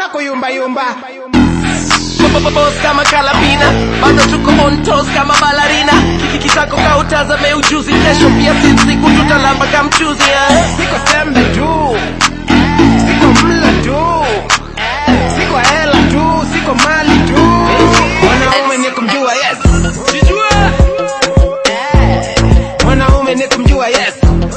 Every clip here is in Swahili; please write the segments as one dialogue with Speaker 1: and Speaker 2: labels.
Speaker 1: kuyumbayumba
Speaker 2: Boss kama kalabina bado tuko on toes kama balarina kikitako kautazame ujuzi kesho pia si siku tutalamba kamchuzi eh.
Speaker 1: siko sembe tu siko mla tu siko hela tu siko mali tu mwanaume ni kumjua yes mwanaume ni kumjua yes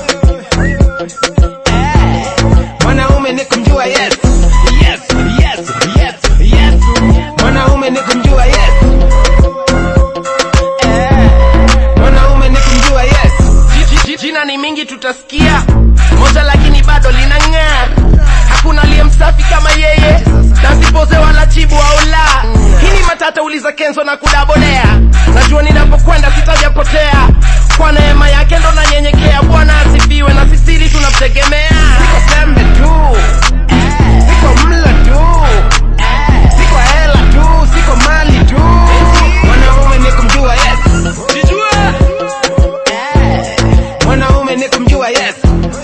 Speaker 1: mwanaume ni kumjua yes yes yes yes yes mwanaume ni kumjua yes mwanaume ni kumjua yes
Speaker 2: Ji- ji- jina ni mingi tutasikia moja lakini bado linang'aa hakuna aliye msafi kama yeye nasipoze wala chibu au la hii ni matata uliza kenzo na kudabodea najua ninapokwenda sitajapotea kwa neema yake ndo nanyenyekea bwana asifiwe na sisiri tunamtegemea
Speaker 1: siko sembe tu siko mla tu siko hela tu siko mali tu mwanaume ni kumjua yes mwanaume ni kumjua yes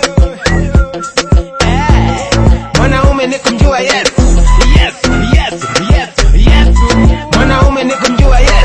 Speaker 1: mwanaume ni kumjua yes yes yes yes yes mwanaume ni kumjua yes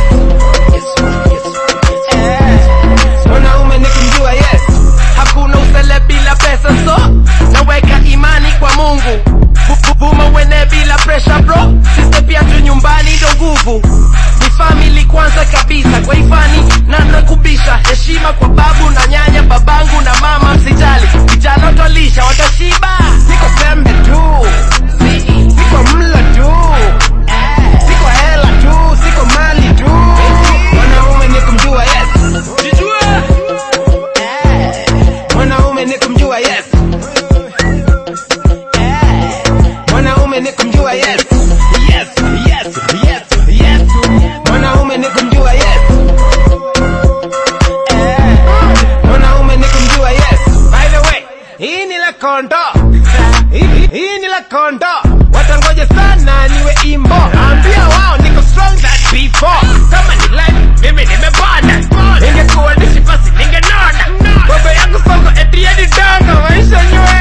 Speaker 1: mwanaume ni kumjua yes
Speaker 2: hakuna usele bila pesa so naweka imani kwa mungu Bu- bu- buma wene bila pressure bro siste pia tu nyumbani ndo nguvu ni family kwanza kabisa kwa ifani na nakubisha heshima kwa babu na nyanya babangu na mama msijali vijana watalisha watashiba
Speaker 1: siko sembe tu siko mla tu siko hela tu siko mali tu mwanaume ni kumjua yes mwanaume ni kumjua yes mwanaume ni kumjua yes yes yes yes yes mwanaume ni kumjua yes mwanaume ni kumjua yes by the way hii ni la kondo hii, hii ni la kondo watangoje sana niwe imbo ambia wao niko strong than before kama ni life mimi nimepanda ingekuwa nishi basi ningenona baba yangu soko eti hadi danga maisha nyuma